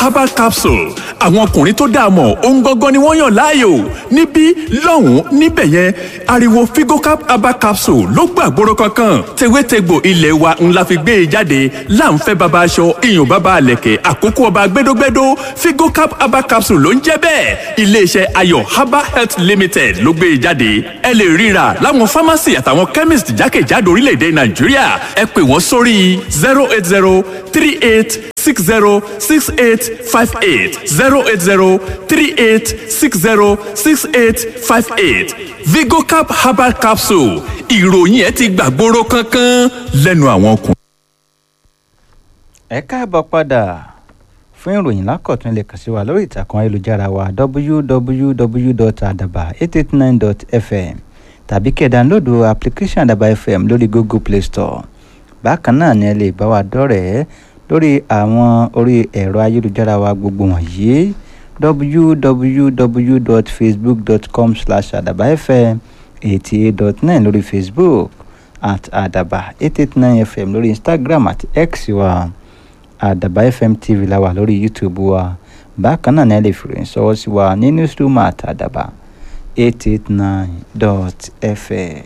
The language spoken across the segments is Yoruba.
herbal capsule àwọn ọkùnrin tó dáa mọ̀ ohun gangan ni wọ́n yàn láàyò níbí lọ́hùn-ún níbẹ̀ yẹn ariwo figocap herbal capsule ló gbàgbóró kankan tewétegbò ilé wa ńlá fi gbé e jáde láǹfẹ́ baba aṣọ iyùn baba àlẹ̀kẹ̀ àkókò ọba gbẹdógbẹdó figocap herbal capsule ló ń jẹ́ bẹ́ẹ̀ iléeṣẹ́ ayọ̀ herbal health limited ló gbé e jáde ẹ lè ríra láwọn pharmacy àtàwọn chemist jákèjádò orílẹ̀-èdè nàìjíríà ẹ pè wọ́n sórí zero eight zero three eight six zero six eight five eight zero eight zero three eight six zero six eight five eight vigocap herbal capsule ìròyìn ẹ ti gbàgbóró kankan lẹ́nu àwọn ọkùnrin. ẹ káàbọ̀ padà fún ìròyìn lákọ̀tún lè kàn sí wa lórí ìtàkùn ayélujára wa www.adaba889.fm tàbí kẹ́ ẹ dánlóòdù application àdàbà fm lórí google play store bákan náà ni ẹ lè bá wa dọ́rẹ̀ẹ́ lórí àwọn orí ẹ̀rọ ayélujára wa gbogbo wọ̀nyí www.facebook.com slash àdàbà fm eighty eight dot nine lórí facebook at àdàbà eight eight nine fm lórí instagram àti x wa àdàbà fm tv la wà lórí youtube wa bákan náà ni ẹ lè fi ròyìn sọwọ́ sí wa ní newsroom at àdàbà eight eight nine dot fm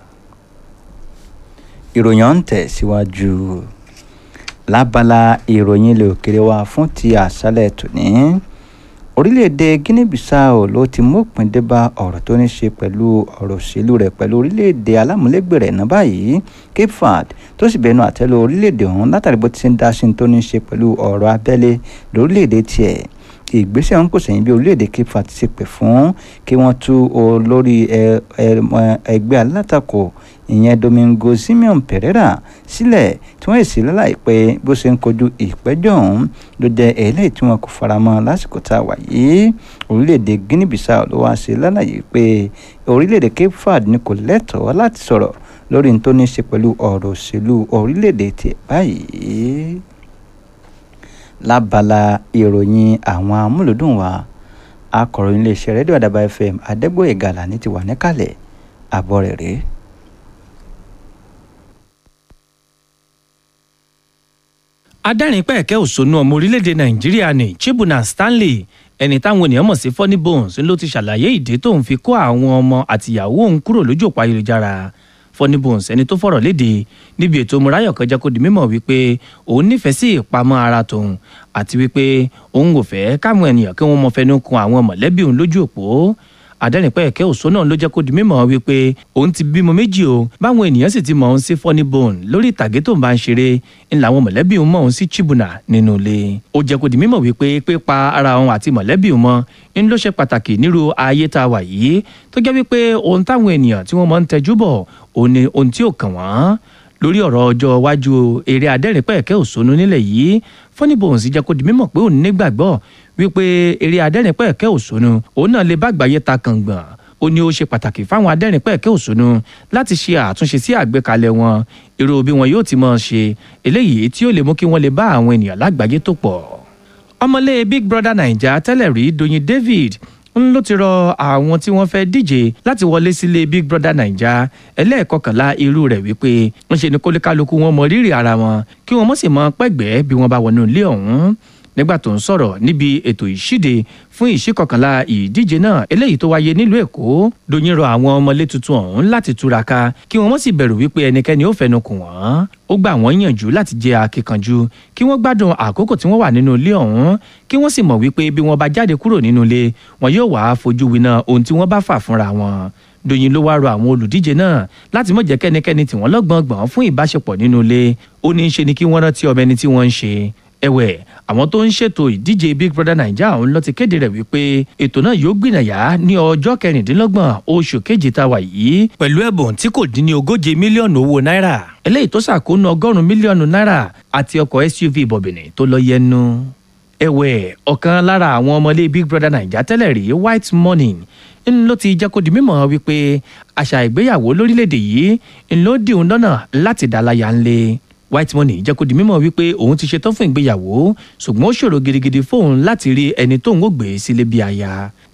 ìròyìn ọ̀hún tẹ̀ síwájú lábala ìròyìn ilẹ̀ òkèrè wa fún ti àṣálẹ̀ tòní orílẹ̀-èdè guinea-bissau ló ti mópin dé bá ọ̀rọ̀ tó ní ṣe pẹ̀lú ọ̀rọ̀ òṣèlú rẹ̀ pẹ̀lú orílẹ̀-èdè alámúlégbè rẹ̀ náà báyìí cape verde tó sì bẹnu àtẹ́lu orílẹ̀-èdè ọ̀hún látàrí bó ti ṣe ń dá sí tó ní ṣe pẹ̀lú ọ̀rọ̀ abẹ́lé lórílẹ̀-èdè tiẹ̀ ìgbésẹ̀ ọ̀hún kò sẹ́yìn bí orílẹ̀-èdè cape verde ti pè fún kí wọ́n tú olórí ẹgbẹ́ alátakò ìyẹn domingo simeon pereira sílẹ̀ tí wọ́n sì lálàyé pé bó ṣe ń kojú ìpẹ́jọ́ ọ̀hún ló jẹ́ eléyìí tí wọn kò faramọ́ lásìkò tá a wà yìí orílẹ̀-èdè guinea bissau ló wá ṣe lálàyé pé orílẹ̀-èdè cape verde ni kò lẹ́tọ̀ọ́ láti sọ̀rọ̀ lórí n tó ní ṣe pẹ̀lú ọ̀rọ̀ òṣèlú orílẹ̀-èdè tiẹ̀ báyìí lábala ìròyìn àwọn amúlùdùn wa akọ̀ròyìn iléeṣẹ́ rédíò àdàbà fm adégbòye gàlà ní ti wà níkàlẹ̀ àbọ̀ rẹ̀ rèé. adẹ́rìn-pẹ̀kẹ́ òṣónú ọmọ orílẹ̀-èdè nàìjíríà ní chibuna stanley ẹni táwọn ènìyàn mọ̀ sí funny bones ló ti ṣàlàyé ìdí tóun fi kó àwọn ọmọ àtìyàwó òun kúrò lójú òpó ayélujára funny bones ẹni tó fọ̀rọ̀ léde níbi ètò murayọ̀ kọjá kó di mímọ̀ wípé òun nífẹ̀ẹ́ sí ìpamọ́ ara tòun àti wípé òun ò fẹ́ káwọn ènìyàn kí wọ́n mọ fẹnu kun àwọn mọ̀lẹ́bí òun lójú òpó adẹ́rìnpẹ̀kẹ́ òṣó náà ló jẹ́ kó di mímọ̀ wípé òun ti bímọ méjì o báwọn ènìyàn sì ti mọ̀ òun sí funny bone lórí ìtàgé tó ń bá ń ṣeré ń làwọn mọ̀lẹ́bí òun mọ̀ òun sí chibuna nínú ilé ó jẹ́ kó di mímọ̀ wípé pípa ara òun àti mọ̀lẹ́bí òun mọ́ ń ló ṣe pàtàkì nírú ayé tá a wà yìí tó jẹ́ wípé ohun táwọn ènìyàn tí wọ́n mọ̀ ń tẹjú bọ̀ òun ni ohun tí ò kàn wọ́n lórí ọ̀rọ̀ ọjọ́ iwájú eré adẹ́rìnpẹ̀kẹ́ òṣónú nílẹ̀ yìí funny bones jẹ́ kó di mímọ̀ pé òun nígbàgbọ́ wípé eré adẹ́rìnpẹ̀kẹ́ òṣónú òun náà lè bá àgbáyé ta kàngbọ̀n ó ní ó ṣe pàtàkì fáwọn adẹ́rìnpẹ̀kẹ́ òṣónú láti ṣe àtúnṣe sí àgbékalẹ̀ wọn èrò bí wọn yóò ti máa ṣe eléyìí tí ó lè mú kí wọ́n lè bá àwọn ènìyàn lágbàáyé tó pọ̀ ọmọlé big brother naija tẹ́lẹ̀ rí doyin david ń ló ti rọ àwọn tí wọ́n fẹ́ díje láti wọlé sílé big brother naija ẹlẹ́ẹ̀kọkànlá irú rẹ̀ wípé ń ṣe ni kólíkálukú wọn mọ rírì ara wọn kí wọ́n mọ̀ sì mọ pẹ́gbẹ́ bí wọ́n bá wọnú ilé ọ̀hún nígbà tó ń sọ̀rọ̀ níbi ètò ìṣíde fún ìṣíkọkànlá ìdíje náà eléyìí tó wáyé nílùú èkó doyin rọ àwọn ọmọlé tuntun ọ̀hún láti túraká kí wọ́n mọ̀ sì bẹ̀rù wípé ẹnikẹ́ni ó fẹnu kù wọ́n ó gbà wọ́n yànjú láti jẹ́ akíkanjú kí wọ́n gbádùn àkókò tí wọ́n wà nínú ilé ọ̀hún kí wọ́n sì mọ̀ wípé bí wọ́n bá jáde kúrò nínú ilé wọn yóò wá fojú winá ohun tí wọ́n bá fà fúnra wọn doyin ló wáá rọ àwọn olùdíje náà láti mọ̀ jẹ́ kẹ́nikẹ́ni tí wọ́n lọ́gbọ̀ngbọ̀n fún ìbáṣepọ̀ nínú ilé ó ní í ṣe ni kí wọ́n rántí ọmọ ẹni tí wọ́n ń ṣe ẹ̀wẹ̀ àwọn tó ń ṣètò ìdíje big brother naija ọ̀hún ló ti kéde rẹ̀ wípé ètò náà yóò gbìnàyà ní ọjọ́ kẹrìndínlọ́gbọ̀n oṣù kejì tá a wà yìí pẹ̀lú ẹ̀bùn tí kò dín ní ogóje mílíọ̀nù owó náírà eléyìí tó ṣàkóónú ọgọ́rùn-ún mílíọ̀nù náírà àti ọkọ̀ suv bọ̀bìnì tó lọ yẹnu ẹ̀wẹ̀ ọ̀kan lára àwọn ọmọlé big brother naija tẹ́lẹ̀ rí white morning ń ló ti jẹ́ kó di mímọ̀ wípé àṣà ìgbéyàwó lórílẹ̀‐èdè yìí ń ló dì òun lọ́nà láti dá láyà ńlẹ̀ white money jẹ́ kó di mímọ̀ wípé òun ti ṣetán fún ìgbéyàwó ṣùgbọ́n ó ṣòro gidigidi fóun láti rí ẹni tóun ó gbé sílé bí aya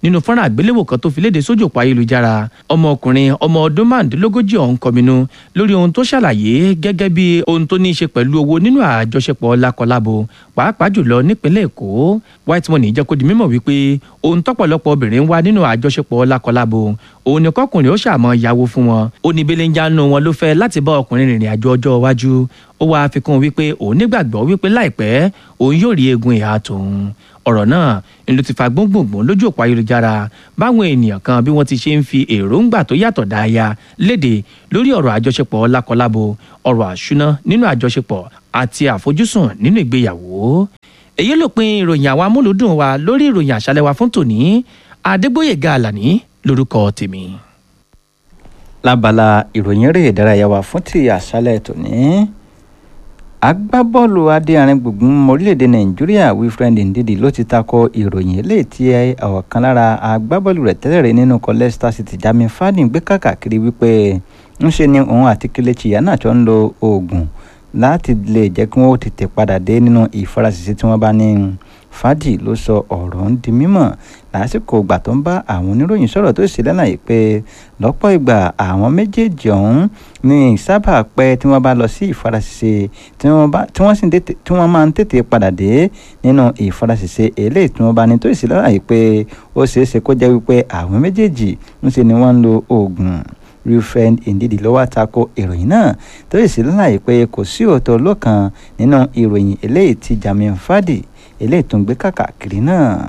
nínú fọ́nrán àgbéléwò kan tó fi léde sójú òpó ayélujára ọmọkùnrin ọmọ ọdún márùndínlógójì ọ̀hún kọminú lórí ohun tó ṣàlàyé gẹ́gẹ́ bí ohun tó ní í ṣe pẹ̀lú owó nínú àjọṣepọ̀ lákọlábo pàápàá jùlọ nípínlẹ̀ èkó white money jẹ́ kó di mímọ̀ wípé ohun tọ́pọ̀lọpọ̀ obìnrin ń wá nínú àjọṣepọ̀ lákọlábo òun ni kọkùnrin ó ṣàmọ́ yàwó fún wọn ó ní belenjanu wọn ló fẹ́ láti bá ọkùnrin rìnrìn àjò ọjọ́ iwájú ó wáá fi kún un wípé òun nígbàgbọ́ wípé láìpẹ́ òun yóò rí eegun ìhà tòun ọ̀rọ̀ náà ni ló ti fa gbóngbòngbòn lójú òpó ayélujára báwọn ènìyàn kan bí wọ́n ti ṣe ń fi èròǹgbà tó yàtọ̀ dáaya léde lórí ọ̀rọ̀ àjọṣepọ̀ lákọlábo ọ̀rọ̀ àṣúná nínú àjọṣepọ̀ àti àfojúsùn nínú ìgbéyàwó èyí ló pin ìròyìn àwọn amúlùdùn wa lórí ìròyìn àṣálẹ́ wa fún tòní adégbòyèga àlàní lórúkọ tèmi. lábala ìròyìn eré ìdárayá wa fún ti àṣálẹ́ tòní agbábọ́ọ̀lù adéarin gbùngbùn orílẹ̀-èdè nàìjíríà wilfred ndidi ló ti takò ìròyìn eléyìí tí ọ̀kan lára agbábọ́ọ̀lù rẹ̀ tẹ́lẹ̀ rí nínú ikọ̀ leicester city jami fadin gbé káàkiri wípé ńṣe ni òun àti kelechi iheanacho ń lo oògùn láti lè jẹ́ kí wọ́n tètè padà dé nínú ìfarasísí tí wọ́n bá ní fàájì ló sọ ọ̀rọ̀ ń di mímọ̀ lásìkò ìgbà tó ń bá àwọn oníròyìn sọ̀rọ̀ tó sì lálàyé pé lọ́pọ̀ ìgbà àwọn méjèèjì ọ̀hún ní sábà pẹ́ tí wọ́n bá lọ sí ìfarasísí tí wọ́n sì tí wọ́n máa ń tètè padà dé nínú ìfarasísí eléyìí tí wọ́n bá ní tó sì lálàyé pé ó ṣeé ṣe kó jẹ́ wípé àwọn méjèèjì ń ṣe ni wọ́n ń lo oògùn wilfred ndidi ló wá tako ìròyìn náà tó sì lálàyé pé kò sí òótọ́ lọ́kàn nínú ìròyìn eléyìí tí jamin fadi eléyìí tó ń gbé káàkiri náà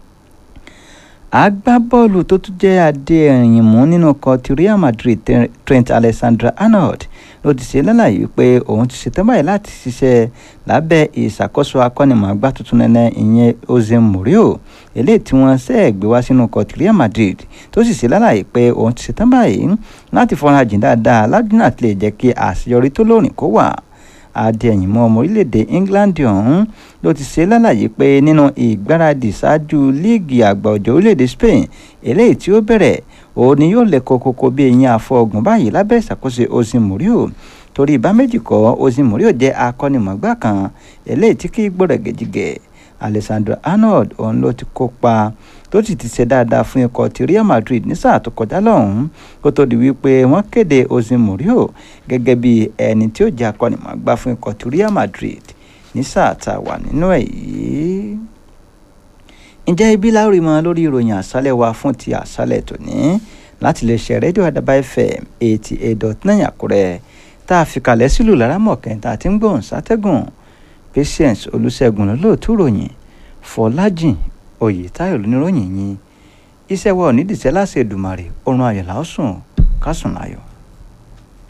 agbábọ́ọ̀lù tó tún jẹ́ adé ẹ̀yìn mú nínú ọkọ̀ ti real madrid trent alexander arnold ló ti ṣe lálàyé pé òun ti ṣetán báyìí láti ṣiṣẹ́ lábẹ́ ìṣàkóso akọ́nimọ̀ọ́gbá tuntun nẹ́nẹ́ ìyẹn jose mourinho eléyìí tí wọ́n ṣe gbé wá sínú ọkọ̀ ti real madrid tó sì ṣe lálàyé pé òun ti ṣetán báyìí láti fọ́nrán jìn dáadáa ládùúgbò àti lè jẹ́ kí àṣeyọrí tó lóòrìn kó wà adéyìnmọ́ ọmọ orílẹ̀-èdè england ọ̀hún ló ti ṣe lálàyé pé nínú ìgbáradì ṣáájú líìgì àgbà ọ̀jọ̀ orílẹ̀-èdè spain eléyìí tí ó bẹ̀rẹ̀ òun ni yóò lè kókókó bí eyín àfọ̀gùn báyìí lábẹ́ ìṣàkóso osin murio torí ìbá méjì kọ́ osin murio jẹ́ akọ́nimọ̀gbá kan eléyìí tí kì í gbọ́dọ̀ gẹ̀jìgẹ̀ alessandro arnold òun ló ti kópa tó sì ti ṣe dáadáa fún ikọ̀ ti real madrid ní sáà tó kọjá lọ́hùn-ún kó tó di wípé wọ́n kéde osin murio gẹ́gẹ́ bí ẹni tí ó jẹ́ akọ́nimọ̀gbá fún ikọ̀ ti real madrid ní sáà tá a wà nínú ẹ̀ yìí. ǹjẹ́ ibi láórí mọ́ lórí ìròyìn àṣálẹ̀ wa fún ti àṣálẹ̀ tòní láti lè ṣe rédíò àdàbà fm eighty eight dot nine àkúrẹ́ tá a fi kalẹ̀ sílùú lárámọ̀kẹ́ tá a ti ń gbóhùn sátẹ́gùn patience olùṣègùn lọ́lọ́ọ̀tú ròyìn fọlájìn oyètáyọ̀ lóníròyìn yín iṣẹ́ wa ò ní dìṣẹ́ láṣẹ Èdùmàrè oorun ayọ̀ làásùn kásùn láyọ̀.